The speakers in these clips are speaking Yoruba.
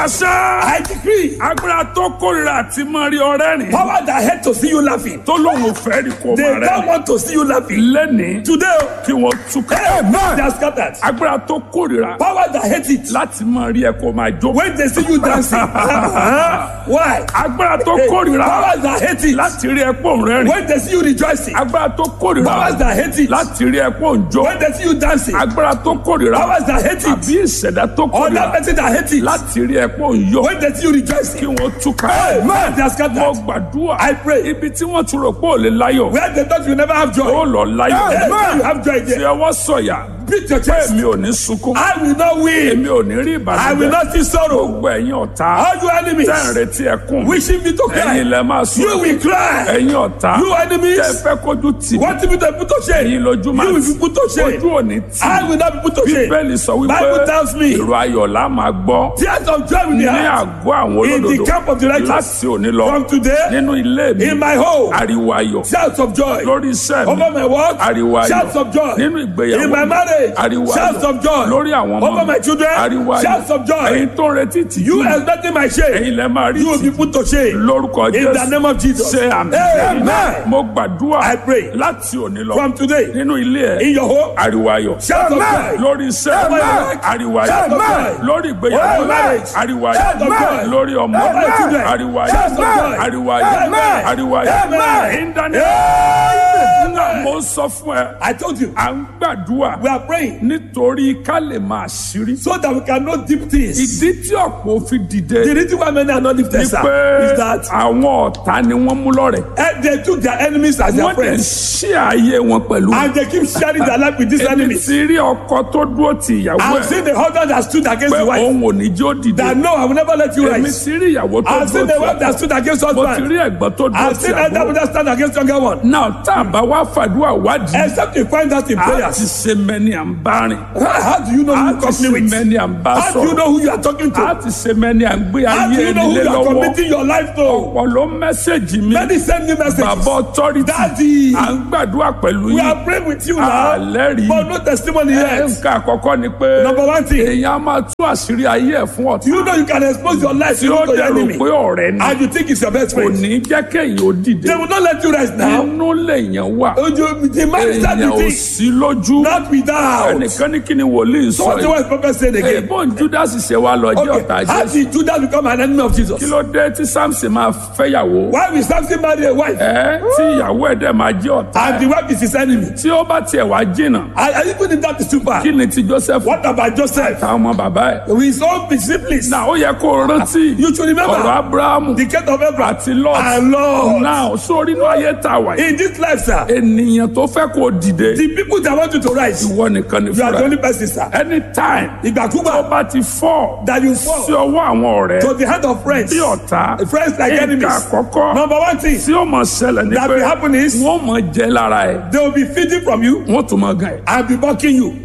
pàṣẹ. I decree. agbára tó kórìíra àti máa rí ọrẹ́ rìn. Power that hate to see you laughing. tó lóun ò fẹ́ rí kó They máa don't rẹ́. want to see you laughing. lẹ́nìí Today, kí wọ́n túká. they are scattered. agbára tó kórìíra Power that hate it. láti máa rí ẹ kó máa jó. When they see you dancing. Why? agbára tó Hey, kórìíra Powers that hate it. láti rí ẹ pò ń rẹ́rìn. When they see you rejoicing. agbára tó kórìíra Powers that hate it. láti rí ẹ pò ń jó. When they see you dancing. agbára tó kórìíra Powers that hate it. àbí ìṣẹ̀dá tó Other kórìíra person that hate it. láti rí ẹ pò ń yọ. When they see you kí rejoicing. wọ́n túká. Man, they are mo scattered. gbàdúrà I pray. ibi tí wọ́n ti rò pé ò lè láyọ̀ Where they thought you never have joy. ó lọ láyọ̀. Hey, man, you have joy fi again. ọwọ́ sọ̀yà Beat your chest. èmi ò ní sunkún I will not win. èmi ò ní rí I will ìbànújẹ́ not see sorrow. gbogbo ẹ̀yin ọ̀tá All you enemies tẹ́ ń retí ẹkún wishing me to ẹ̀yin cry. lẹ máa You sùn will cry. ẹ̀yin ọ̀tá You enemies tẹ́ fẹ́ kójú tì want me to be put to shame. ẹ̀yin lójú máa You will tì be put to shame. ojú ò ní tì I will not be put to shame. bíbélì sọ wípé Bible tells me. ìró ayọ̀ la máa gbọ́ Tears of joy will be ní heard. àgọ́ àwọn In the olódodo camp of the righteous. láti òní lọ From today, nínú ilé mi in my home, ariwo ayọ̀ shouts of joy. lórí iṣẹ́ mi Over my work, ariwo ayọ̀ shouts of joy. nínú ìgbéyàwó In my mi, marriage, ariwo shouts ayọ̀ of joy. lórí àwọn ọmọ Over mi my children, ariwo ayọ̀ shouts of joy. ẹ̀yin tó ń retí tìjú You expecting my shame. ẹ̀yin lẹ máa rí You will be tìjú put to shame. lórúkọ In the jésù name of Jesus. ṣe àmì Amen. mo gbàdúrà I pray. láti òní lọ From today, nínú ilé in ẹ your home, ariwo ayọ̀ shouts of joy. lórí iṣẹ́ Amen. ariwo ayọ̀ Shout of joy. lórí ìgbéyàwó Over marriage. ariwo Shout of ayọ̀ joy. lórí ọmọ Over my children. ariwo Shout of ayọ̀ joy. ariwo ayọ̀ Amen. ariwo ayọ̀ Amen. ìdáni Amen. mo sọ fún ẹ I told you, à ń gbàdúrà we are praying nítorí ká lè máa ṣírí so that we can know deep things. ìdí tí ọ̀pọ̀ fi dìde The reason why many are not lifted ni sir, pé is that àwọn ọ̀tá ni wọ́n mú lọ́rẹ̀ eh, they took their enemies as their wọ́n dẹ̀ friends ṣí ayé wọn pẹ̀lú and they keep sharing their life with these èmi enemies. ti rí ọkọ tó dúró ti ìyàwó I've ẹ̀ seen the husband that stood against pé the wife òun ò ní jó dìde that no, I will never let you èmi rise. ti rí ìyàwó tó I've seen dúró the ti wife that stood against mo ti husband. rí ẹ̀gbọ́n tó dúró I've ti seen elder àbúrò brother stand against younger one. náà tá a bá wá fàdúrà wádìí Except you find out in a ti prayers. ṣe mẹ́ni à ń bá rìn How how do you know a who you ti company ṣe with? mẹ́ni à ń bá How do you sọ̀rọ̀ know who you are talking to? a ti ṣe mẹ́ni à ń gbé How do ayé you know who nílé you are lọ́wọ́ committing your life to? ọ̀pọ̀ ló mẹ́sẹ̀gì mi Many send me messages. bàbá authority Daddy, à ń gbàdúrà pẹ̀lú we yín are praying with you now, àlẹ́rìí but no testimony yet. nǹkan àkọ́kọ́ ni pé Number one thing, èèyàn á máa tú àṣírí ayé ẹ̀ fún ọ̀tá you know you can expose your life tí to ó your dẹ̀rù enemy, pé ọ̀rẹ́ ni and you think it's your best kò friend. ní jẹ́ kéèyàn ó dìde They will not let you rest now. inú lèèyàn wà Oh, you- The man is èèyàn ò standing sí lójú not without. ẹnìkan ní kí ni wòlíì So sọ what the yìí wise prophet said again. èèbó judas ṣe wá lọ jẹ́ ọ̀tá Okay, how jésù did Judas become an enemy of Jesus? kí ló dé tí samson máa fẹ́yàwó Why will Samson marry a wife ẹ tí ìyàwó ẹ̀ dẹ̀ máa jẹ́ ọ̀tá and the wife is his enemy? tí ó bá tiẹ̀ wá jìnnà And and even if that is too far, kí ni ti joseph what about Joseph? táwọn ọmọ bàbá ẹ̀ With his own disciples, náà ó yẹ kó o rántí you should remember ọ̀rọ̀ abrahamu the case of Abraham àti lot and Lord. náà sórí inú ayé tá a wà yìí In this life, sir, ènìyàn tó fẹ́ kó o dìde the people that want you to rise, ìwọ nìkan ni you are the fúnra only person, sir. anytime tó Ìgbàkúgbà bá ti fọ́ that you sí fall ọwọ́ àwọn ọ̀rẹ́ to the hand of friends, bí ọ̀tá friends like nǹkan enemies. àkọ́kọ́ Number one thing tí ó mọ̀ ṣẹlẹ̀ ní that pé will happen is wọ́n mọ̀ jẹ́ lára ẹ̀ they will be feeding from you wọ́n tún mọ̀ gan ẹ̀ and be mocking you.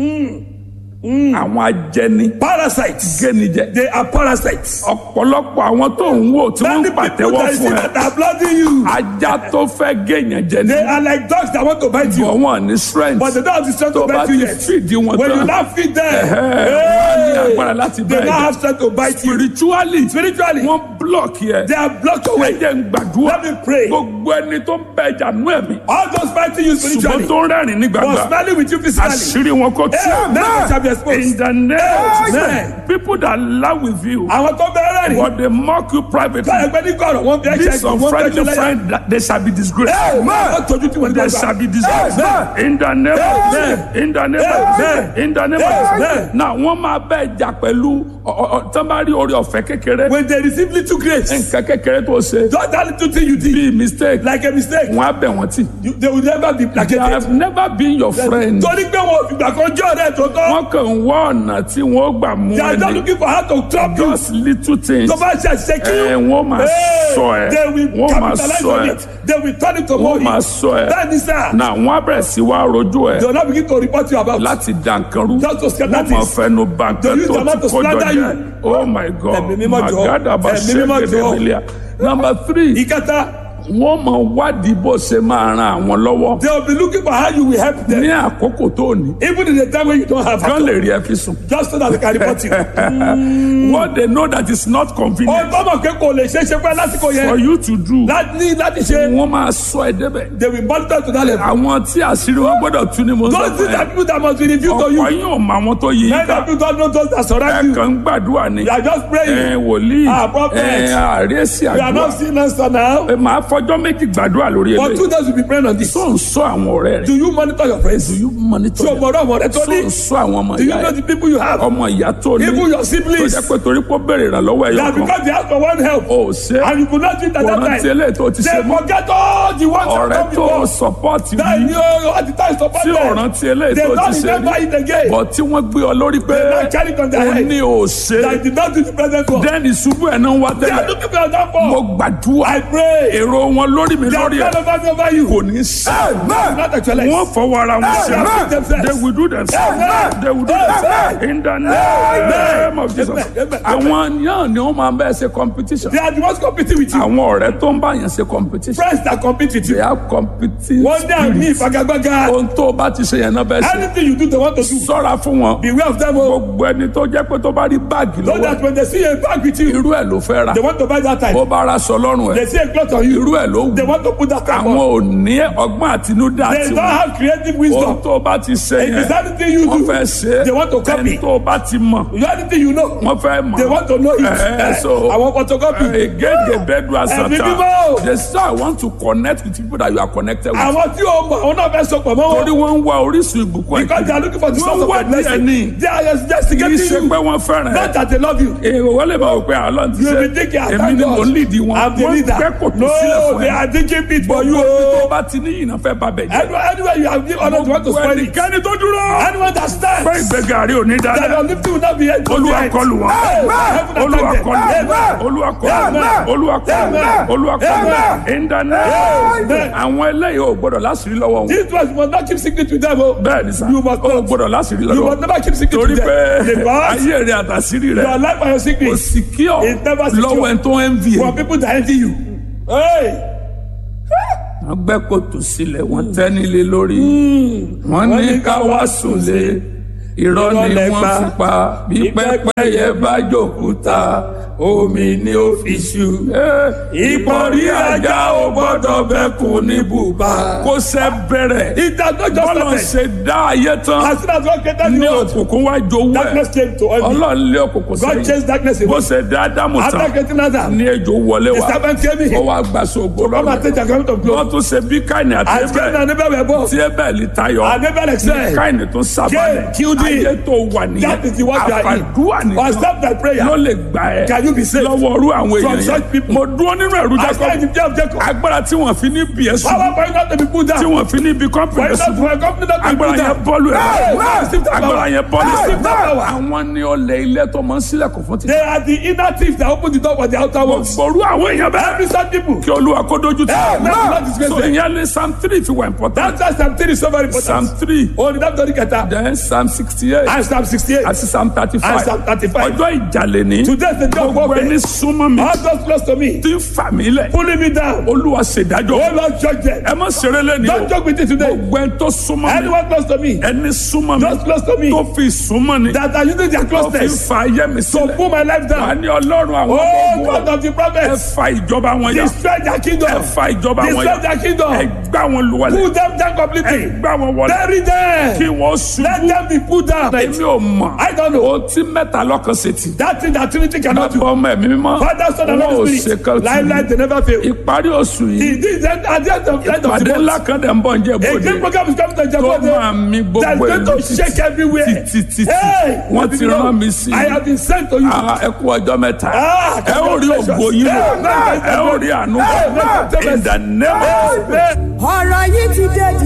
àwọn ajẹni Parasites. gẹ́nijẹ They are parasites. ọ̀pọ̀lọpọ̀ àwọn tó ń wò tí wọ́n Many ń people pàtẹ́wọ́ that you see fún ẹ that are blooding you, ajá tó fẹ́ gẹ̀yàn jẹ ní they are like dogs that want to bite you, bọ̀ wọ́n ní strength but they don't have the strength tó to bá bite ti you yet. fìdí wọn When you tán now feed them, Ẹ̀hẹ́, wọ́n á ní hey, agbára láti they bá now ẹ have strength to bite you. spiritually Spiritually, wọ́n block yẹ they are blocked away. ẹ̀jẹ̀ ń gbàdúrà Let me pray. gbogbo ẹni tó ń bẹ ìjà nú ẹ̀mí All those fighting you ṣùgbọ́n spiritually tó ń rẹ́rìn ní was gbàgbà smiling with you physically. àṣírí wọn kò tí Amen. They shall be exposed. in the name Amen. people that laugh with you Àwọn tó bẹ̀rẹ̀ rìn. but they mock you privately Báyọ̀ pé ní kọ̀rọ̀ wọ́n fi ẹ̀ṣẹ̀ this jù wọ́n fi unfriendly ẹ̀ṣẹ̀ lẹ́yà. friend that they shall be disgraced Wọ́n tọ́jú tí wọ́n they gbàgbà. shall be disgraced Amen. in the name of Amen. Jesus in the name of Amen. Jesus in the name of Amen. Jesus now wọ́n máa bẹ́ẹ̀ jà pẹ̀lú tán bá rí orí ọ̀fẹ́ kékeré When they receive little grace, nǹkan kékeré tó ṣe just that little thing you did, bí mistake like a mistake, wọ́n á bẹ̀ wọ́n tì you, they will never be they placated. have never been your friend Torí pé wọn ò fìgbà kan jọ́ rẹ̀ tó tọ́. wọ́n kàn ń wá ọ̀nà tí wọ́n gbà mú They are not ẹni looking for how to trap you. just little things Tó bá ṣe àṣìṣe kí ẹ wọ́n máa sọ ẹ they will wọ́n máa capitalize sọ on ẹ it. They will turn it to wọ́n money. máa sọ ẹ That is that. na wọ́n á bẹ̀rẹ̀ sí wá rojú ẹ They will not begin to report you about. láti dànkanrú Just to scatter wọ́n máa things. fẹnu bà They nǹkan use tó their mouth ti to kó jọ slander jẹ you. oh my god Ẹ̀mí mímọ́ jọ̀ọ́. magada bá Ẹ̀mí mímọ́ ṣẹ́gẹ̀dẹ̀ jọ̀ọ́. mílíà number three Ìkẹta, wọ́n mọ̀ wádìí bó ṣe máa ran àwọn lọ́wọ́ They will be looking for how you will help them. ní àkókò tó ní Even in the time when you don't have kán at lè all. rí ẹ fi sùn. Just so that they can report you. what they know that is not Ó convenient tọ́mọ̀ pé kò lè ṣe é ṣe pé lásìkò for yẹn. you to do Láti láti ṣe. wọ́n máa sọ ẹ débẹ̀. They will monitor to that level. àwọn tí àṣírí wọn gbọ́dọ̀ tú ni mo ń sọ Those fún things ẹ. are people that must be revealed to ọ̀pọ̀ you. yín ò mọ àwọn tó yí Many ká of you don't know those that surround ẹ you. kàn ń gbàdúrà ni You are just ẹ praying. wòlíì Ah, prophet. ẹ àríyèsí You are àdúrà not seeing answer now. ẹ máa fọjọ́ méjì gbàdúrà lórí For eléyìí two days you be praying on this. tó ń sọ àwọn ọ̀rẹ́ rẹ̀ Do you monitor your friends? do you monitor Ṣé o them? mọ̀ ọ́n ọmọ rẹ tó tó ń ní? sọ àwọn ọmọ Do you ìyá know ẹ the people you have? ọmọ ìyá tó ní Even your tó siblings. jẹ́ pé torí pé ó béèrè ìrànlọ́wọ́ ẹ̀yọ That kan because they ask for one help. ó ṣe And you could not do it at kò that rántí time. eléyìí tó ti ṣe They mọ́ forget all the ones that ọ̀rẹ́ come tó before. sọpọ́ọ̀tì That yìí you at the time support tí ò them. rántí eléyìí They tó ti don't ṣe remember rí it again. bọ̀ tí wọ́n gbé ọ lórí pé They not carry it on their ó head. ní ò ṣe That did not do the present work. dẹ́ni ṣubú ẹ̀ náà wá They are tẹ́lẹ̀ looking for that mo for. gbàdúrà I pray. èrò wọn lórí mi They are lórí ẹ̀ plan over me over you. kò ní sí Not actually. wọ́n fọwọ́ ara wọn ṣe Amen. they will do themselves Amen. they will do themselves in the name of Jesus Amen. àwọn náà ni wọ́n máa ń bẹ́ẹ̀ ṣe competition They are the ones competing with you. àwọn ọ̀rẹ́ tó ń bá yẹn ṣe competition Friends that compete with they you. have competing One day I spirit meet Fagagbaga. ohun tó bá ti ṣe yẹn náà bẹ́ẹ̀ ṣe Anything you do, they want to do. sọ́ra fún wọn Beware of them. Oh. gbogbo ẹni tó jẹ́ pé tó bá rí báàgì So lọ́wọ́ that when they see a bag with you, irú ẹ̀ ló fẹ́ ra they want to buy that bó time. bá ra aṣọ lọ́rùn They ẹ̀ see a cloth on you, irú ẹ̀ ló they wù want to put that time àwọn on. ò ní ọgbọ́n àtinúdá They don't tiwọn have creative ohun wisdom. tó bá ti ṣe If it's yẹn anything you wọ́n do, fẹ́ ṣe they want to copy. ẹni tó bá ti mọ̀ You anything you know, wọ́n fẹ́ mọ̀ they want to know it. Eh, so- I want photocopy. egége bẹ́ẹ̀dù Ẹ̀mí àsàtà mímọ́. they say I want to connect with people that you are connected with Àwọn tí o mọ̀, àwọn náà fẹ́ sọ pọ̀ mọ́ torí wọn. wọ́n ń wá orísun ìbùkún Because they are looking for the Wọ́n source of wá their blessing. díẹ̀ ní. They are kì í investigating ṣe you. pé wọ́n fẹ́ràn ẹ̀ Not that they love you. èrò wọ́n lè máa wò pé àlọ́ ti You ṣe will be thinking, I èmi thank ni mò ń God. lead wọn I'm the wọ́n leader. fẹ́ kò tó sílẹ̀ No, fún they ẹ are digging pit for you. gbogbo tó oh. bá ti ní ìyìnà fẹ́ ba bẹ̀ jẹ́ Anywhere, anywhere you have given honor, you want to gbogbo spoil it. ẹnikẹ́ni tó dúró Anyone that stands, pé ìgbéga rí òní that dáadáa your lifting will not be held. olúwa kọlù wọn olúwa kọlù wọn olúwa kọlù wọn olúwa kọlù wọn olúwa kọlù wọn ìdáná àwọn eléyìí ò gbọdọ̀ láṣìírí lọ́wọ́ wọn This was you must not keep secret with them. Oh. bẹ́ẹ̀ ni sá You must ò not. gbọdọ̀ láṣìírí You lọ́wọ́ must never keep secret torí with pé them. Because ayé rẹ àtàṣírí rẹ your life and your kò secret sì kí ọ It's never secure. lọ́wọ́ ẹni tó ń vi for people that envy you. Hey, wọ́n gbẹ́ kòtò sílẹ̀ wọ́n tẹ́ nílé lórí wọ́n ní ká wá sùn lé irọ́ ni Irọ́ lẹ wọ́n pa. fi pa bí pẹ́pẹ́yẹ bá jòkúta omi ni ó fi ṣu. ìpọ̀rí ajá ò gbọ́dọ̀ bẹ́kùn ní bùbá kó sẹ́ bẹ̀rẹ̀ it has not just bọ́lọ̀ started. ṣe dá ayé tán As soon as God created ní the world, òkùnkùn wá jowó darkness ẹ̀ came to envy. ọlọ́run lé òkùnkùn God sẹ́yìn chased darkness bó away. ṣe dá ádámù After tán creating Adam, ní ejò wọlé the wá serpent came ó in. wá gbàsó ògbó Come and lọ́rùn take the garment of wọ́n glory. tún ṣe bí káìní àti As Cain ẹbẹ̀ and Abel were born, tí ẹbẹ̀ tayọ and Abel excelled. káìní tún sábàlẹ̀ Cain killed him. ayé tó wà nìyẹn That is the one you are in. àfàdúrà Or nìkan stop that prayer. ló lè gbà ẹ́ Can you be saved? lọ́wọ́ orú àwọn From èèyàn such yẹn people. mo dúró nínú ẹ̀rú I stand Jacob in the day of Jacob. agbára tí wọ́n fi ní bí ẹ̀ sùn Power for you not to be put tí down. wọ́n fi ní bí For kọ́mpìnì you not sùn for a company not to be agbára put yẹn down. bọ́ọ̀lù ẹ̀ Hey, receive that agbára power. yẹn bọ́ọ̀lù Receive that power. àwọn ni ọlẹ̀ ilé tó máa ń sílẹ̀kùn fún títí They are the inner thieves that open the door for the outer ones. gbòòrú àwọn èèyàn bẹ́ẹ̀ Every such people. kí olúwa kó dojú tì Hey, man, that is great. so ìyẹn lé psalm three fi wà important That's why Psalm 3 is so very psalm important. three Oh, the Dr. Keta. then psalm sixty eight And Psalm 68. àti psalm thirty And five Psalm 35. ọjọ́ ìjàlè ní Today is the day of gbogbo ẹni warfare. súnmọ́ mi All those close to me. tí ń fà mí lẹ̀ Pulling me down. olúwa ṣèdájọ́ Oh, Lord, judge them. ẹ má ṣeré lẹ́ni o Don't joke with it today. gbogbo ẹni tó súnmọ́ mi Anyone close to me. ẹni súnmọ́ mi Those close to me. tó fi súnmọ́ ni That are using their tó fi closeness fa ayé mi to sílẹ̀ pull my life wà down. ní ọlọ́run àwọn Oh, ọmọ God ogun of the ẹ prophets. fa ìjọba wọn yà Destroy their ẹ kingdom. fa ìjọba wọn Destroy yà their ẹ kingdom. gbá wọn lùwàlẹ̀ Pull them down ẹ completely. gbá wọn wọlé Bury them. kí wọ́n Let ṣubú them be put down. èmi ò mọ̀ I don't know. ohun tí mẹ́ta lọ́kàn ṣe tì That thing that Trinity cannot do. bàbá ọmọ ẹ̀mí mímọ́ Father, Son, and wọn ò Holy ṣe Spirit. kan tì Lifeline, they never fail. ìparí oṣù yìí He did that at the end of, end of ìpàdé the ńlá month. kan dẹ̀ ń bọ̀ ń jẹ́ A bòde great program is coming to tó máa Japan. mi That's gbogbo going ìlú to shake everywhere. títí títí Hey, wọ́n ti rán mi sí I have been sent to you. Ah, ẹ kú ọjọ́ mẹ́ta Ah, ẹ ó rí ògbó yín lò Amen. ẹ ó rí àánú Amen. in the name of Amen. ọ̀rọ̀ yìí ti dé